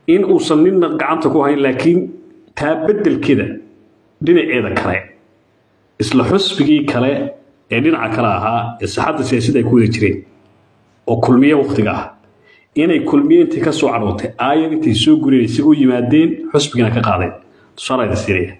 in uusan ninna gacanta ku hayn laakiin taa beddelkeeda dhinaceeda kale isla xusbigii kale ee dhinaca kale ahaa ee saxadda siyaasadda ay ku wada jireen oo kulmiye wakhtiga ah inay kulmiye intii ka soo cadhootay aayad intay soo gureen isaga u yimaadeen xusbigina ka qaadeen tusaalayda siinaya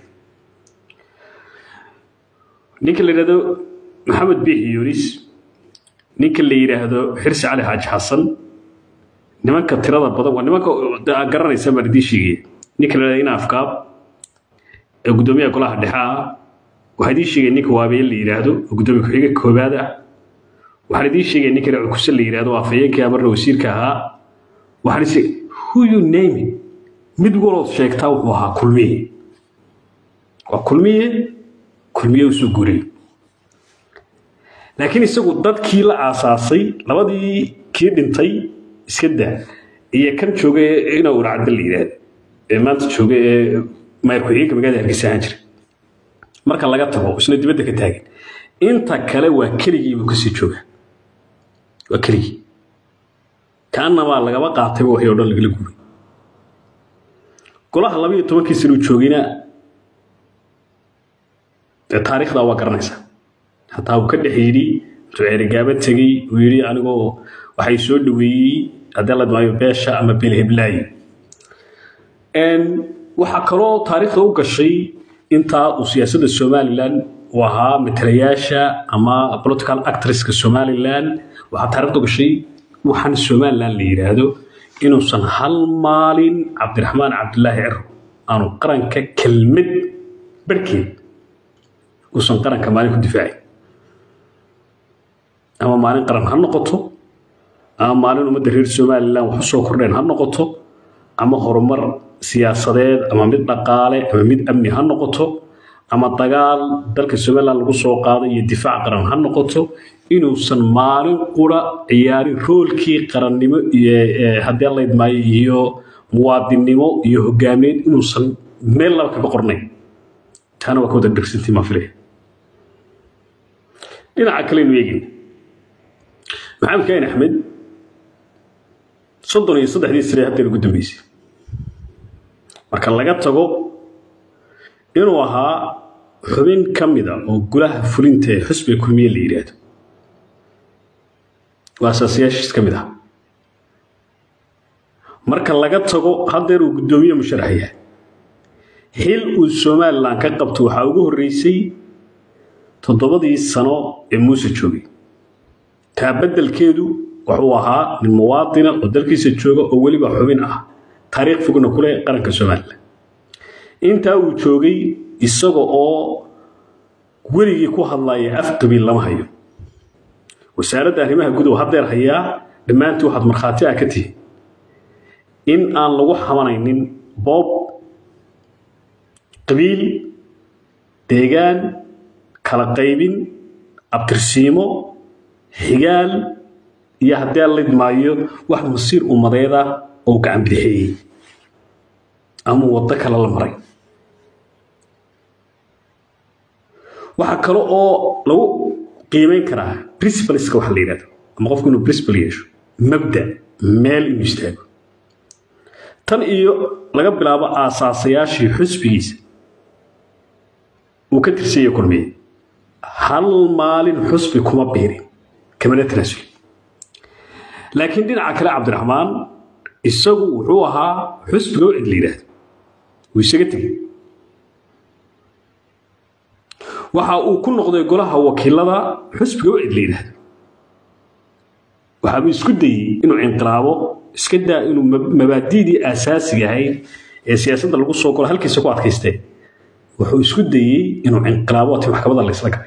ninka la yidhahdo maxamed biixi yunis ninka la yidhaahdo xirsi cali xaaji xasan nimanka tirada badan waa nimanka garanaysa baan idiin sheegaya ninka la yidhahdo ina afkaab ee guddoomiyaha golaha dhexe ah waxaa idiin sheegaya ninka waabeye la yidhaahdo oo guddoomiye ku-xigeenka koobaad ah waxaan idiin sheegaya ninka la cukuse la yidhaahdo waa afhayeenkii amarna wasiirka ahaa waxaan is who you name it mid walood sheegtaa wuxuu ahaa kulmiye waa kulmiye kulmiye usoo guuray laakiin isagu dadkii la aasaasay labadii kii dhintay iska daa iyo kan jooga ina uracda la yidhaahdo ee maanta jooga ee maayar ku-xigeenka magaalada hargeysa ahaan jira marka laga tago isna dibadda ka taagan inta kale waa keligii buu kasii jooga waa keligii kaanamaa lagaba qaatayba waxii o dhan lagala guuray golaha laba iyo tobankii sanuu joogayna dee taariikhdaa waa garanaysaa hataa uu ka dhex yidhi intuu ceerigaaba tegey uu yidhi anigoo waxay soo dhaweeyey haddii la maayo beesha ama beelheblaayo waxaa kaloo taariikhda u gashay intaa uu siyaasadda somalilan uu ahaa matalayaasha ama political actresska somalilan waxaa taarikhda u gashay waxaan somalilan la yidhaahdo inuusan hal maalin cabdiraxmaan cabdulaahi ciro aanu qaranka kelmad barhkeed uusan qaranka maalin ku difaacay ama maalin qaran ha noqoto ama maalin ummadda reer somalilan wax u soo kordheen ha noqoto ama horumar siyaasadeed ama mid dhaqaale ama mid amni ha noqoto ama dagaal dalka somalilan lagu soo qaaday iyo difaac qaran ha noqoto inuusan maalin qura ciyaarin roolkii qarannimo iyo haddii laydmaayo iyo muwaadinnimo iyo hogaamineed inuusan meel laba kaga qornayn taana waa ka wada dhegsantii maa filaya dhinaca kalenu eegin maxamed kaahin axmed soddon iyo saddexdii sane haddeer ugu dambeysay marka laga tago inuu ahaa xubin ka mida oo gulaha fulinta ee xusbiga kulmiye la yidhaahdo waa asaasiyaashiis ka mid ah marka laga tago haddeer uu guddoomiye musharax yahay xil uu somalilan ka qabto waxaa ugu horreysay toddobadii sano ee muuse joogay taa beddelkeedu wuxuu ahaa nin muwaadina oo dalkiisa jooga oo weliba xubin ah taariikh fogna ku leh qaranka somalilan intaa uu joogay isaga oo weligii ku hadlaya af qabiil lama hayo wasaaradda arrimaha gudow haddeer hayaa dhammaantii waxaad markhaati ah ka tihi in aan lagu xamanaynin boob qabiil deegaan kala qaybin abtirsiimo xigaal iyo haddii aan lidmaayo wax masiir ummadeed ah oo gacan bidixeeyey ama waddo kale la maray waxaa kale oo lagu qiimeyn karaa principleska waxa la yidhahdo ama qofku inuu principle yeesho mabda meel inuu istaago tan iyo laga bilaabo aasaasayaashii xusbigiisa uu ka tirsanya kulmiye hal maalin xusbi kuma biirin kamana tanaasulin laakiin dhinaca kale cabdiraxmaan isagu wuxuu ahaa xusbiga oo cid la yidhaahdo wuu isaga tegey waxa uu ku noqday golaha wakiilada xusbiga oo cid la yidhaahdo waxaabuu isku dayey inuu inqilaabo iska daa inuu mabaadi'dii aasaasiga ahayd ee siyaasadda lagu soo golo halkiisa ku adkaystee wuxuu isku dayey inuu inqilaabo ati maxkamadda la isla galay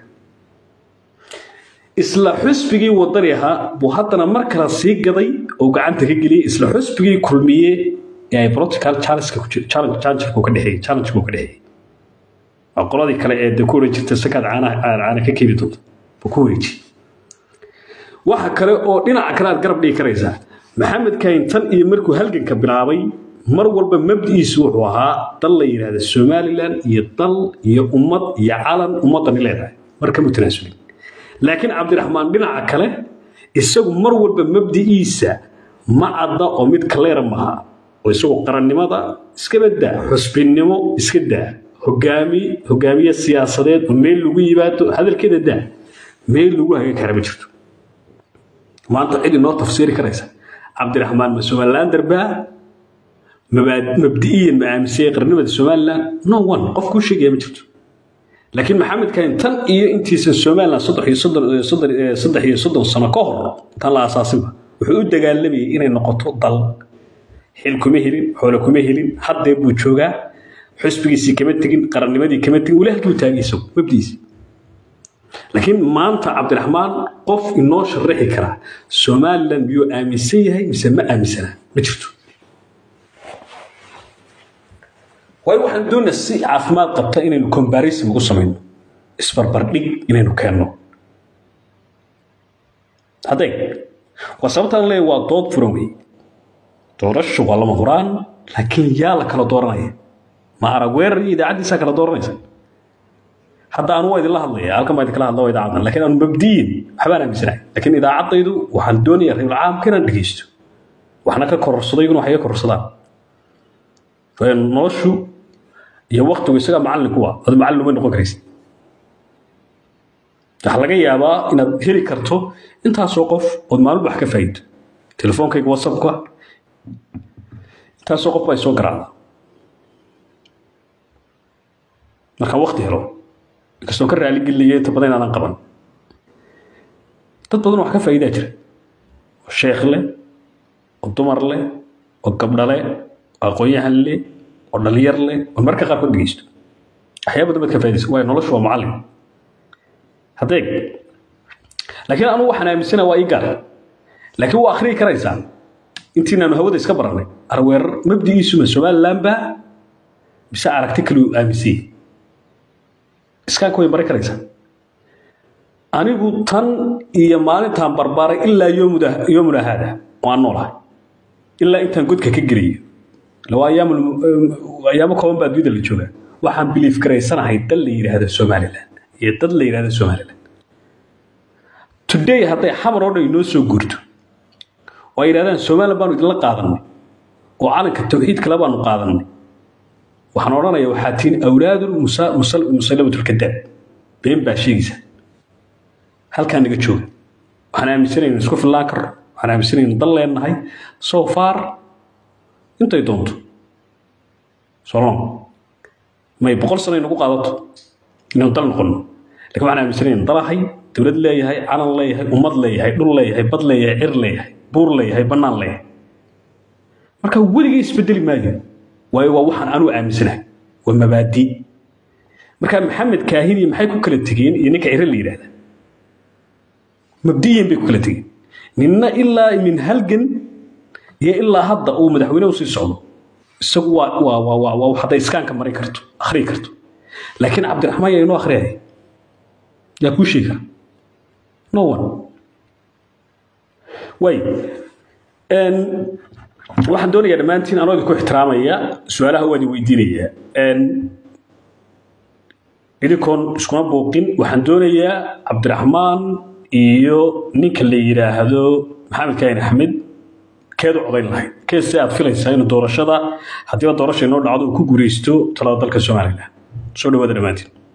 isla xusbigii wadani ahaa buu haddana mar kale sii gaday oo gacanta ka geliyey isla xusbigii kulmiye ee ay political challenge-ka ka dhexeeyey challenge-ku ka dhexeeyey waa qoladii kale ee de ku oran jirta sakaad caanaha caana ka keeni doonta buu ku wareeji waxa kale oo dhinaca kale aad garab dhigi karaysaa maxamed kahin tan iyo markuu halganka bilaabay mar walba mabdi'iisu wuxuu ahaa dal la yidhaahda somalilan iyo dal iyo ummad iyo calan ummaddani leedahay mar kama tanaasulin laakiin cabdiraxmaan dhinaca kale isagu mar walba mabdi'iisa ma cadda oo mid kaleera maaha oo isagoo qarannimada iskaba daa xusbinnimo iska daa hogaami hogaamiye siyaasadeed oo meel lagu yimaado hadalkeeda daa meel lagu hagi kara ma jirto maanta cid inoo tafsiiri karaysa cabdiraxmaan ma somalilander baa mabdi'iyan ma aaminsaya qarnimada somalilan no one qof kuu sheegaya ma jirto laakiin maxamed kahin tan iyo intiisa somalilan saddex iyo soddon saddex iyo soddon sano ka hor tan la asaasinba wuxuu u dagaalamayay inay noqoto dal xil kuma helin xoole kuma helin haddee buu joogaa xusbigiisii kama tegin qarannimadii kama tegin weli halkii u taagay isagu mabdiisi laakiin maanta cabdiraxmaan qof inoo sharaxi karaa somalilan miyuu aaminsan yahay mise ma aaminsana ma jirto waayo waxaan doonaa si caafimaad qabta inaynu comparison ugu samayno isbarbardhig inaynu keenno haddee waa sababtaan leeyahay waa dood furan wey doorashu waa lama huraan laakiin yaa la kala dooranaya ma arag weerar iyo idaacaddiisaa kala dooranaysa hadda anu waa idinla hadlaya halkan baa idinkala hadla waa idaacadan lakiin aanu mabdiyin waxbaan aaminsanahay laakiin idaacaddaydu waxaan doonayaa reebul caamka inaan dhegeysto waxna ka kororsaday iguna waxay ka kororsadaan noloshu iyo waktigu isagaa macallin kuwa adu macallin uma noqon karaysa waxaa laga yaabaa inaad heli karto intaasoo qof ood maalin wax ka faa'iido telefoonkayga whatsappka intaasoo qof baa soo garaacda markaan wakti helo inkastoo ka raaligelinaya inta badan inaadan qaban dad badan wax ka faa'iidaa jira oo sheekh leh oo dumar leh oo gabdha leh oo aqoon-yahan leh oo dhalinyar leh oo marka qaarkood dhegeysto waxyaaba badan baad ka faa'iidaysa waayo noloshu waa macallin haddee laakiin anugu waxaan aaminsana waa ii gaar laakiin waa akhriyi karaysaa intiinaanu hawada iska barannay arweerar mabdigiisuma somaliland baa mise aragti kale uu aaminsanyay iskaanka way bari karaysaa anigu tan iyo maalintaan barbaaray ilaa yoomuna haada waan noolahay ilaa intaan godka ka gelayo lawaa ayaamo kooban baa adduunyada la joogaa waxaan biliif garaysanahay dal la yidhaahdo somaliland iyo dad la yidhaahdo somaliland today hadday xamar oo dhan inoo soo guurto oo ay yidhahdaan somaliland baanu idinla qaadanay oo calanka tawxiid kale baanu qaadanay waxaan odhanayaa waxaa tihiin awlaadul musallamatulkadaab been baa sheegaysa halkaa naga jooga waxaan aaminsanayna isku fillaan karno waxaan aaminsanayna dal leenahay so far intay doonto solon may boqol sano inagu qaadato inaynu dal noqono lakin waxaan aaminsanayna dalahay dowlad leeyahay calan leeyahay ummad leeyahay dhul leeyahay bad leeyahay cir leeyahay buur leeyahay bannaan leeyahay marka weligay isbedeli maayo waayo waa waxaan anuu aaminsanahay waa mabaadi marka maxamed kaahin iyo maxay ku kala tegeen iyo ninka cire la yidhahda mabdiyan bay ku kala tegeen ninna ilaa min halgan iyo ilaa hadda uu madaxweyne usii socdo isagu waa waa waa waa waa hadday iskaanka mari karto akhriyi karto laakiin cabdiraxmaan yaa inoo akhriyaya yaa kuu sheegi kara no one way waxaan doonayaa dhammaantiin anoo idinku ixtiraamaya su-aalaha waan idin weydiinayaa idinkoon iskuma buuqin waxaan doonayaa cabdiraxmaan iyo ninka la yidhaahdo maxamed kaahin axmed keed u codayn lahayd keed si aad filaysaa inuu doorashada haddiiba doorasha inoo dhacdo uu ku guuraysto talada dalka somalilan soo dhawaada dhammaantiin